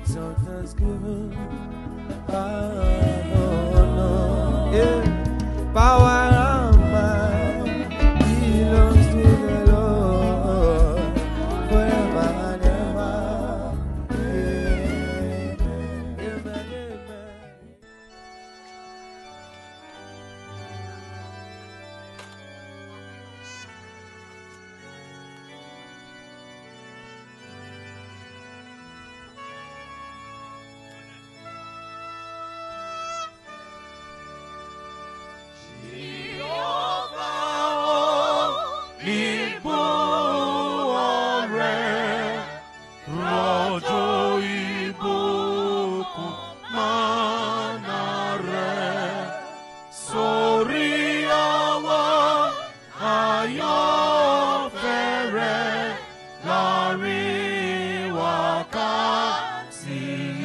hands of thanksgiving. Oh, no. Yeah. Power and might belongs to the Lord forever and ever. Amen. Amen. Amen. Rọ̀jò ìbùkún mọ́nà rẹ̀ sórí ọwọ́ àyànfẹ́ rẹ̀ láàrin wákàtí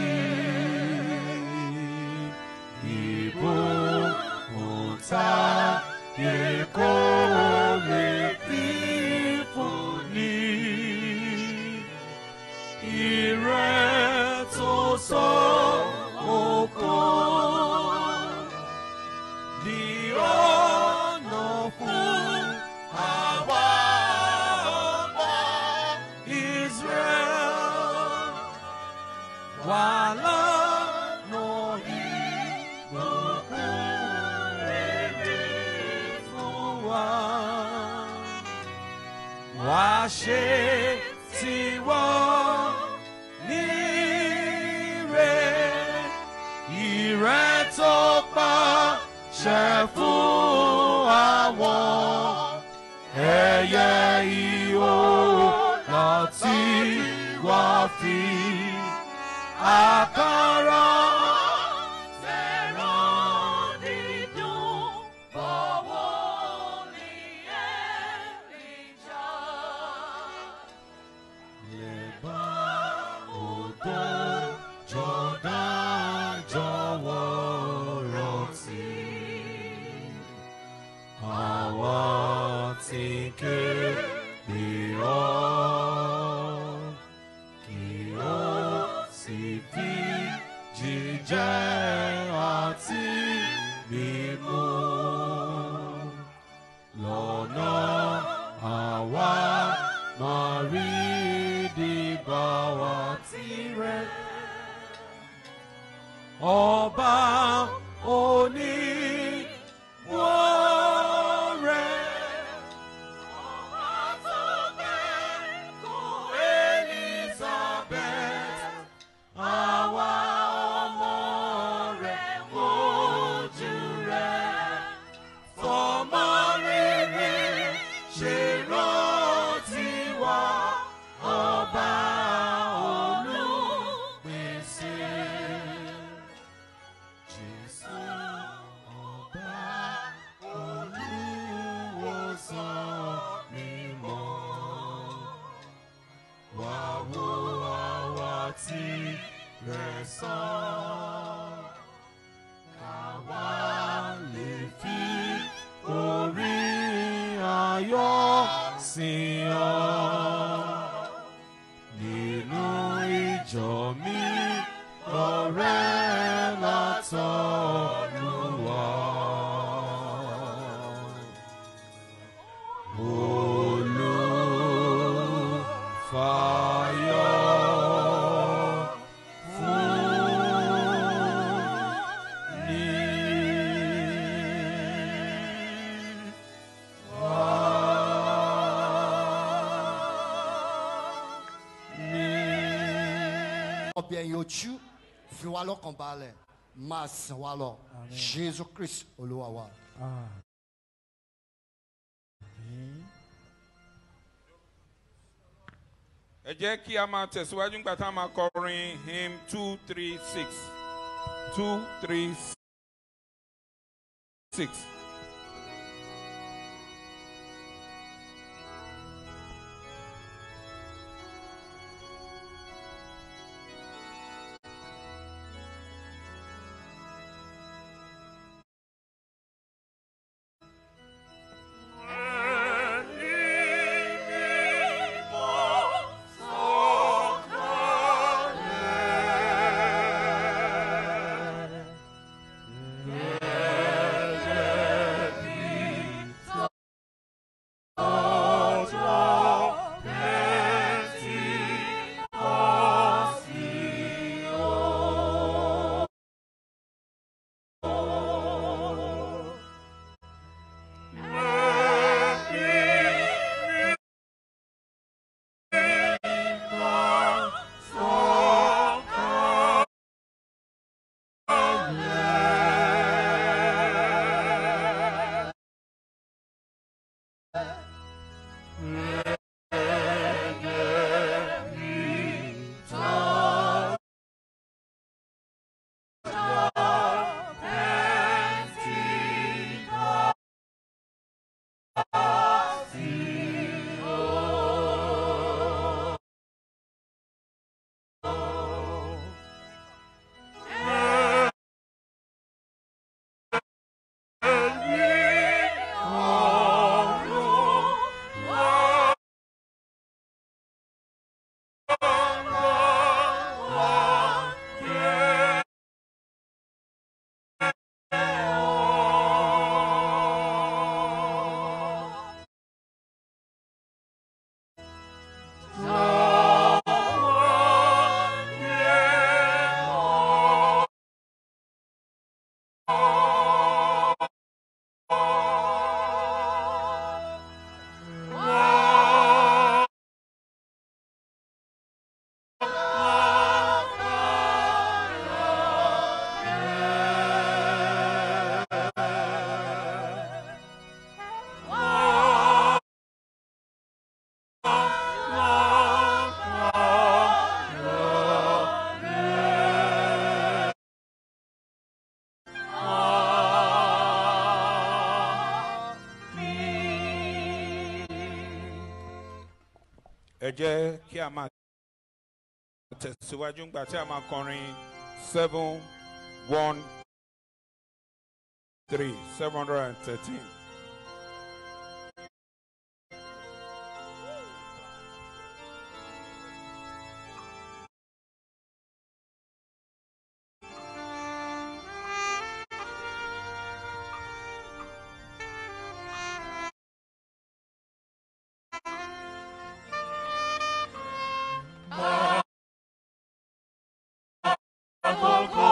ìbùkún tá èkó lè fi fún ni ìrẹ́ tó sọ oko ní ọ̀nà fún àwa ọmọ Israel wà lánà ìgbòkun rere fún wa wá ṣe tiwọ́ níre ìrẹ́ tó pa ṣẹ fún àwọn ẹyẹ ihò láti wá fi àkàrà fẹ́ràn dídùn bọ̀wọ̀ ní ẹ̀rìjà lẹ́bà odò jọ̀dá jọ̀wọ́ rántí. Àwa ti ké pè ọ́ kí ó sì fi jíjẹ́ àti mímú lọ́nà àwa máa rí dìgbà wá tirẹ̀. Ọba òní wọ́n rẹ̀. Ọba tó kẹ́kọ̀ọ́ Elizabeth. Àwa ọmọ rẹ̀ wojú rẹ̀. Fọmọ rere ṣe rántí wa. Ọba olùpèsè. Jésù ọba olùwòsàn mímọ́. Wá wo àwa tí rẹ̀ sàn. Káwa lè fi orí ayọ̀ sìn ọ́. Nínú ìjọ mi, ọ̀rẹ́ látọ̀run wá. Olùfàyọ̀ fún ní ọbẹ̀ yẹn ojú fi wá lọ́kàn balẹ̀ máa sìn wá lọ jésù kristu olúwa wa. ẹ jẹ́ kí a máa tẹ̀síwájú nígbà tá a máa kọrin hymn two three six two three six. Ẹni mímọ́ sọ̀kalẹ̀. ẹ jẹ́ kí a máa tẹ̀síwájú ńgbà tí a máa kọrin seven one three seven hundred and thirteen. Àkókò